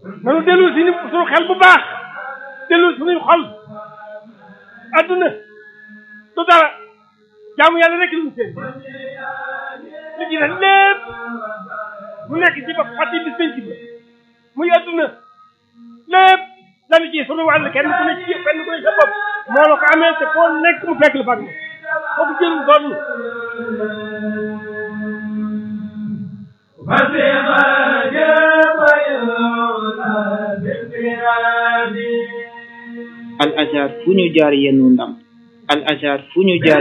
nanu dellu si ni suñu xel bu baax dellu suñuy xol adduna du dara jaamu yàlla rek lu mu seen li ci def lépp mu nekk ci ba fàtte bis penc ba muy adduna lépp dañu ci sunu wàll kenn ku ne ci kenn ku ne sa bopp moo la ko amee te foo nekk mu fekk la fag ma foofu jël doon al azhar fu ñu jaar yennu ndam al azhar fu ñu jaar